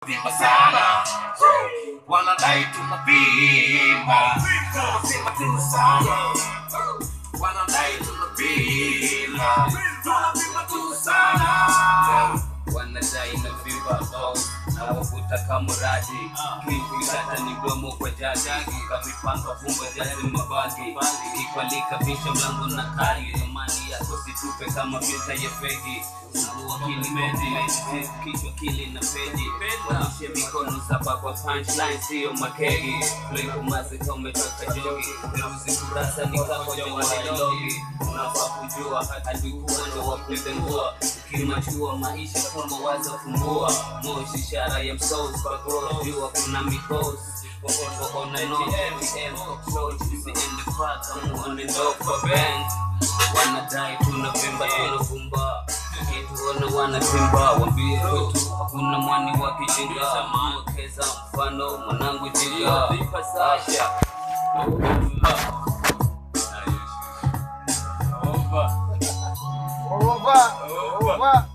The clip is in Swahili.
tunavimba sana wanadai tunavimba tunavimba tu sana wanadai tunavimba tunavimba tu sana wanadai na vimba oh, na wavuta kamuradi kivikata ni domo kwa jaji kavipanga fumba jazi mabagi ikikwalika visha mlango na kari amani yako situpe kama vita ya fegi Mguu akili mezi kichwa kili na peji wanishe mikono saba kwa punchline sio makegi likumazi kametoka jogi peruzi kurasa ni kamoja walilogi unafaa kujua alikuwa ndo wakutengua ukimachua maisha kama waza fumbua moshi ishara ya msos kwa growth jua kuna mikos on and on ATM approach is in the park I'm on and off for band wanadai tunavimba tunavumba kituona wanatimba wambie kwetu hakuna mwani wa kijinga mwekeza mfano mwanangu jinga Asha. Over. Over.